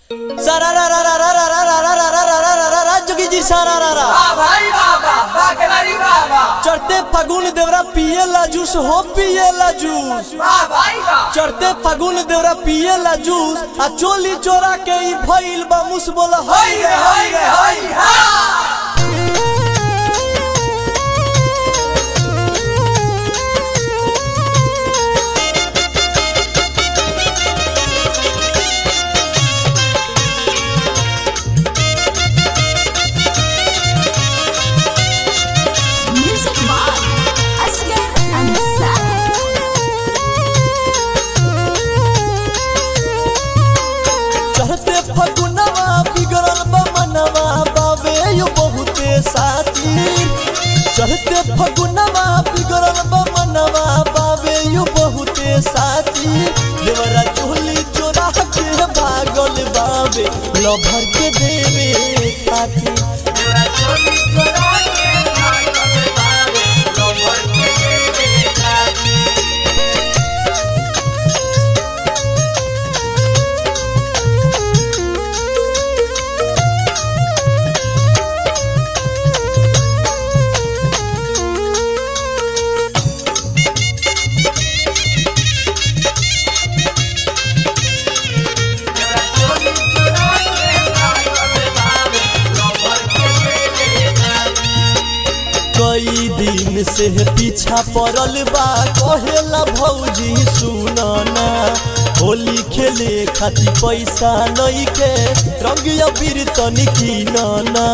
सारा रा रा रा रा रा रा रा रा रा रा रा रा रा रा रा जोगी जी सारा रा रा भाई बाबा बागलारी बाबा चढ़ते फागुन देवरा पिए ला जूस हो पिए ला जूस वाह भाई बा चढ़ते फागुन देवरा पिए ला जूस आ चोली चोरा के ई भइल बा मुस बोला होई रे होई रे होई हा Music by Asghar चढ़ते फगुनवा बिगड़ल बा मनवा बाबे यो बहुते साथी चढ़ते फगुनवा बिगड़ल बा मनवा बाबे यो बहुते साथी देवरा चोली चोरा के भागल बाबे लभर के देवे खाती तेरा चोली चोरा के भागल बाबे लोभर के देवे खाती तेरा चोली चोरा के भागल बाबे लोभर के देवे खाती कई दिन से पीछा पड़ल बा कहेला भौजी सुनना होली खेले खातिर पैसा नहीं के रंग अबीर तनी किनना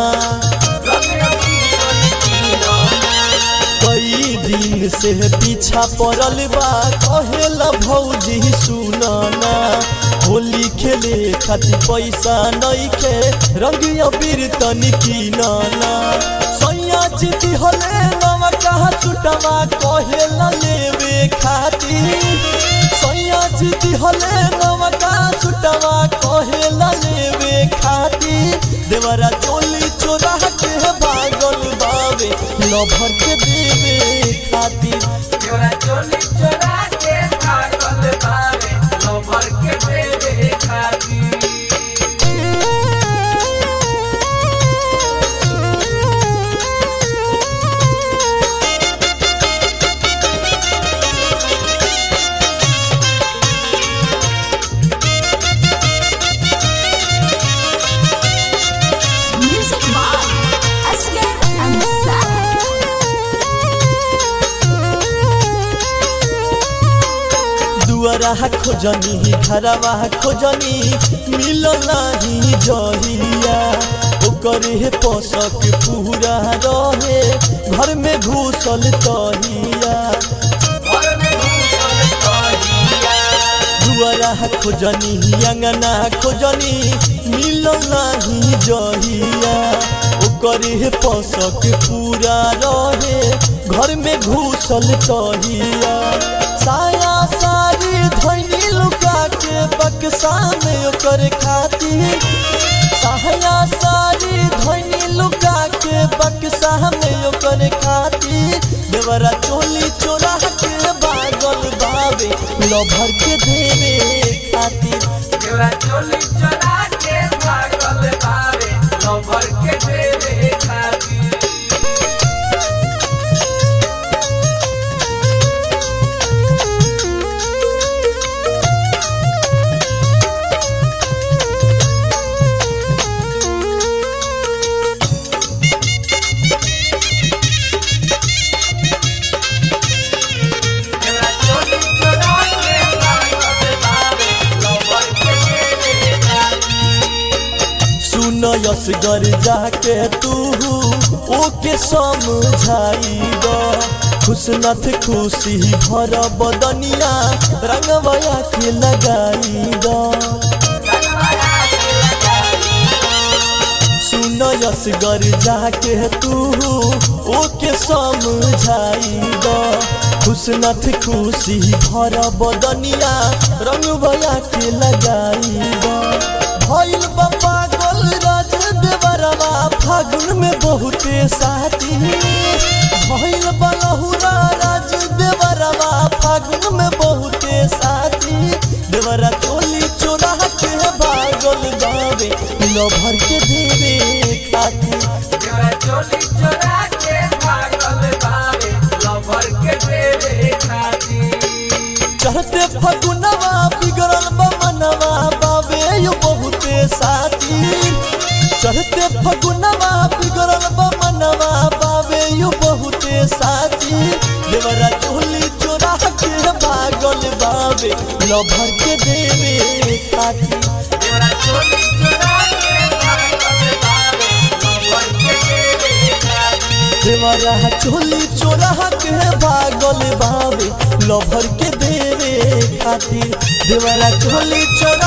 कई दिन से पीछा पड़ल बा कहेला भौजी सुनना होली खेले खातिर पैसा नहीं के रंग अबीर तनी किनना सैया जीती हले नवा कहा छुटवा कहेला लेवे खातिर सैया जीती हले नवा कहा छुटवा कहेला लेवे खातिर देवरा चोली चोरा के भागल बाबे लभर के देवे खातिर तेरा चोली चोरा के भागल बाबे लोभर के देवे खाती Music by Asghar दुआरा खोजनी घरवा खोजनी मिल नाही जहिया ओकरे पसक पूरा रहे घर में घुसल तहिया घर में घुसल कहिया दुआरा खोजनी अंगना खोजनी मिल नाही जहिया ओकरे पसक पूरा रहे घर में घुसल तहिया साया सारी धैनी लुका के बक्सा में ओकर खातिर साया सारी धैनी लुका के बक्सा में ओकर खातिर देवरा चोली चोरा के बागल बाबे लभर के देवे खातिर तेरा चोली चोरा के भागल बाबे लोभर के देवे खाती तेरा चोली चोरा के भागल बाबे लोभर के देवे खाती सुन यसगर जाके तू ओके समझाइब खुशनथ खुशी भर बदनिया रंगवया के लगाइब सुन यसगर जाके तू ओके समझाइब खुशनथ खुशी भर बदनिया रंगवया के लगाइब भइल बा पागल राज देवरवा फागुन में बहुते साथी भइल बलहुरा राज देवरवा फागुन में बहुते साथी देवरा चोली चोरा के भागल बा बावे लभर के देवे खातिर देवरा चोली चोरा के भागल बावे लवर के देवे खातिर चढ़ते फगुनवा बिगड़ल बमनवा बावे यो बहुते साथी चढ़ते फगुनवा बिगड़ल बमनवा बावे यो बहुते साथी देवरा चोली चोरा के भागल बावे लभर के देवे खातिर देवरा चोली चोरा के भागल बावे लवर के देवे खातिर देवरा चोली चोरा के भागल बावे लभर के देवे खातिर देवरा चोली चोरा